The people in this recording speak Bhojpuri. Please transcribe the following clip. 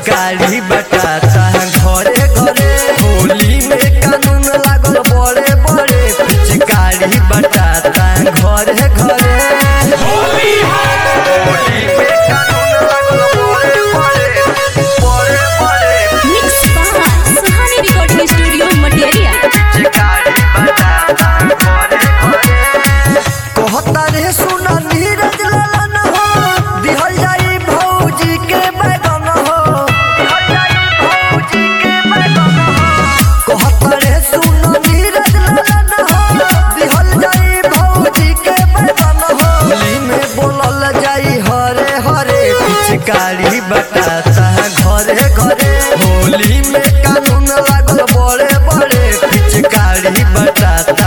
पिचकारी बटाता घरे घरे होली में कानून लागल बड़े बड़े पिचकारी बटाता घरे घरे होली में कानून लागल बड़े बड़े बड़े बड़े mix by Suhani recording studio मटियरिया पिचकारी बटाता घरे घरे कहता रे सुना नीरज ललन हो दिहल जाई भौजी के बैगन हो दिहल जाई भौजी के बैगन हो कहता रे सुना नीरज ललन हो दिहल जाई भौजी के बैगन हो होली में बोलल जाई हरे हरे पिचकारी बटाता घरे घरे होली में कानून लागल बड़े बड़े पिचकारी बटाता